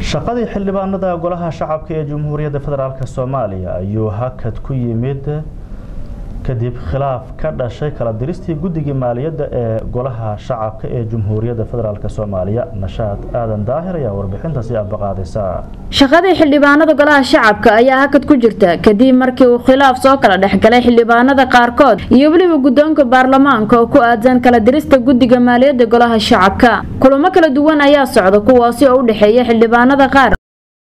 shaqadii xildhibaanada golaha shacabka ee jamhuuriyadda federaalk soomaaliya ayuu hakad ku yimid kadib khilaaf ka dhashay kala diristii guddigii maaliyadda ee golaha shacabka ee jamhuuriyadda federaalk soomaaliya nashaad aadan daahir ayaa warbixintaasi abaqaadaysa shaqadii xildhibaanada golaha shacabka ayaa hakad ku jirta kadib markii uu khilaaf soo kala dhexgalay xildhibaanada qaarkood iyo weliba guddoonka baarlamaanka oo ku aadan kala dirista guddiga maaliyadda golaha shacabka kulamo kala duwan ayaa socda kuwaasi oo u dhexeeya xildhibaanada qaar